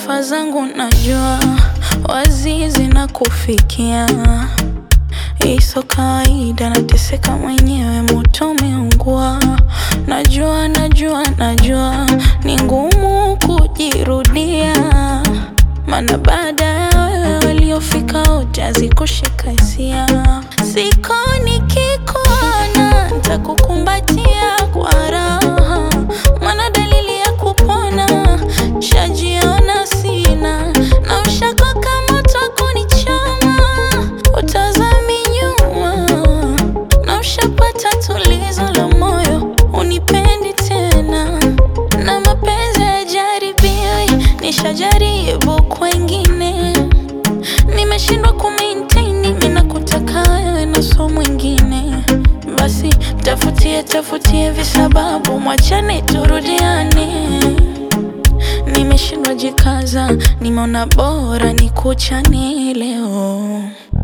Taarifa zangu najua wazi zinakufikia, iso kawaida, nateseka mwenyewe, moto umeungua. Najua, najua, najua ni ngumu kujirudia, maana baada ya wewe waliofika wote hazikushika hisia. Siku nikikuona nitakukumbatia kwa raha, maana dalili ya kupona shajiona sina, na ushako kama kunichoma, utazami nyuma, na ushapata tulizo la moyo, unipendi tena, na mapenzi hayajaribiwi, nishajaribu kwengine, nimeshindwa kumaintain, mimi nakutaka wewe na so mwingine basi tafutie tafutie visababu, mwachane turudiane. Nimeshindwa jikaza, nimeona bora nikuchane leo.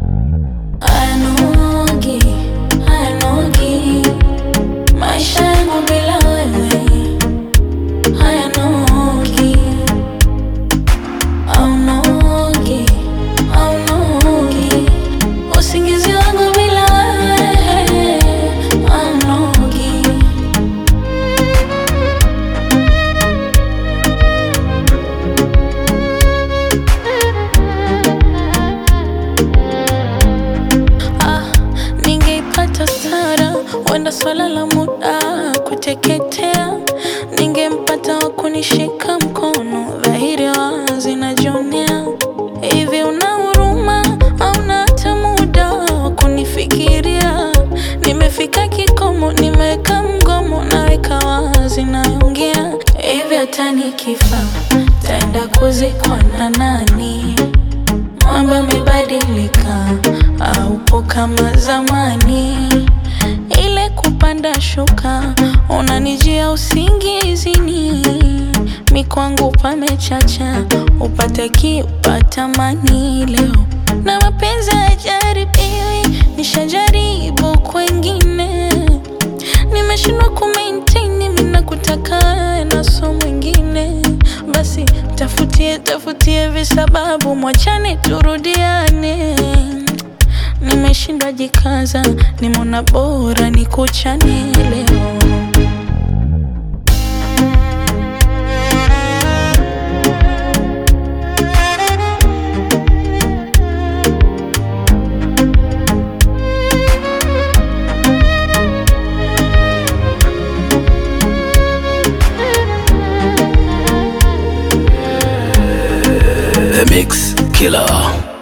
Ayanogi, ayanogi, maisha yangu bila wewe hayanogi, aunogi, aunogi, usingizi wangu bila wewe aunogi. Ah, ningeipata Sara, wenda swala la muda kuteketea, ningempata wa kunishika mkono, dhahiri wazi najionea. Hivi una huruma au na hata muda wa kunifikiria? Nimefika kikomo, nimeweka mgomo, naweka wazi, naongea hivi, hata nikifa taenda kuzikwa na nani? Mambo yamebadilika, haupo kama zamani. Ile kupanda shuka, unanijia usingizini, mi kwangu pamechacha, upate kiupata mani leo, na mapenzi hayajaribiwi, nishajaribu kwengine, nimeshindwa kumaintain, mimi nakutaka wewe na so mwingine basi tafutie tafutie visababu, mwachane turudiane. Nimeshindwa jikaza, nimeona bora nikuchane leo. The Mix Killer.